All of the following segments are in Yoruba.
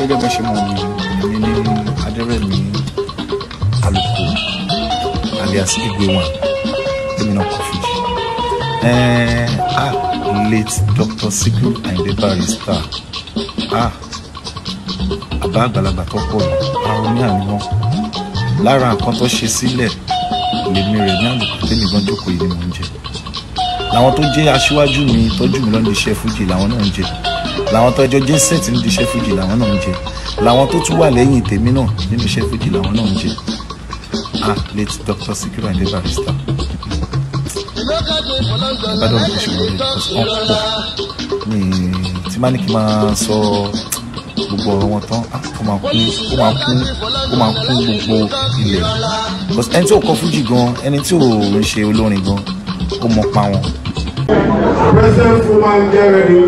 gẹ́gẹ́ bá ṣe mọ̀ mi èmi ní adẹ́rẹ́mí àlùkò alias igwe one èmi náà kò fi ẹ̀ẹ́n ah late Dr. Sikiru Ayinde Barrister ah àbá àgbàlagbà tó pọ̀ yìí àrùn ní àníwọ̀n lára nǹkan tó ṣe sílẹ̀ lèmi rẹ̀ ní àlùkò tèmi gan jókòó yìí ni mò ń jẹ làwọn tó jẹ́ aṣíwájú mi tọ́jú mi lọ́nà iṣẹ́ fújì làwọn náà ń jẹ làwọn tó ẹjọ́ jẹ́ sẹ́ẹ̀tì nídìí iṣẹ́ fújì làwọn náà ń jẹ làwọn tó tún wà lẹ́yìn tèmi náà nínú iṣẹ́ fújì làwọn náà ń jẹ ah late Dr. Sikiru Ayinde Barrister ìbádọ́ mi kò ṣe wọlé because wọ́n pọ̀ mi tí má ní kí n máa sọ gbogbo ọ̀rọ̀ wọn tán ah, ó máa kún ó máa kún ó máa kún gbogbo ilẹ̀ because ẹni tí ò kọ fújì gan ẹni tí ò ń ṣe olórin gan ó mọ pa wọn. President Fuman, get ready.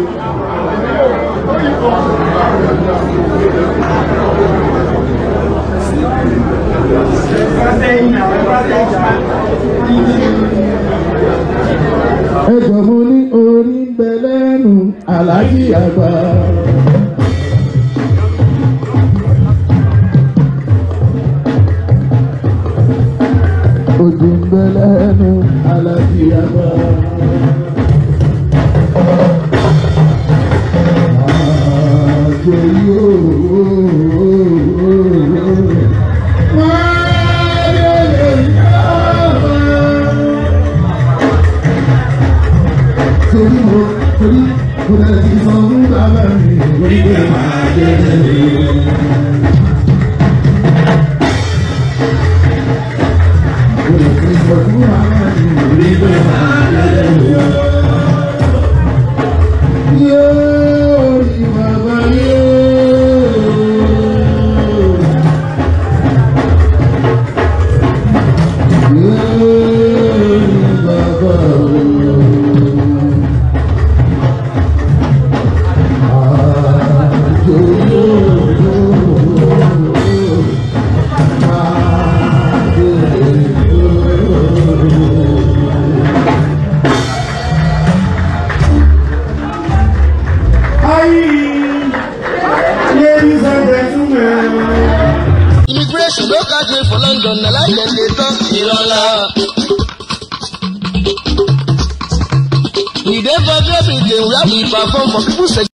ẹjọ́ mo ní orí ń bẹ lẹ́nu aláàjì àgbà. ojú ń bẹ lẹ́nu aláàjì àgbà. àjò yóò. Wáyé lè yára torí mo torí mo lè ti sọ fún bàbá mi lórí pé máa jẹ ẹ. mo lè ti sọ fún bàbá mi lórí pé máa jẹ ẹ. yóò rí bàbá yóò. yóò rí bàbá yóò. Ladies and gentlemen. immigration no catch me for london na like dem dey talk ìrọ̀lá. we dey for everything where we perform for people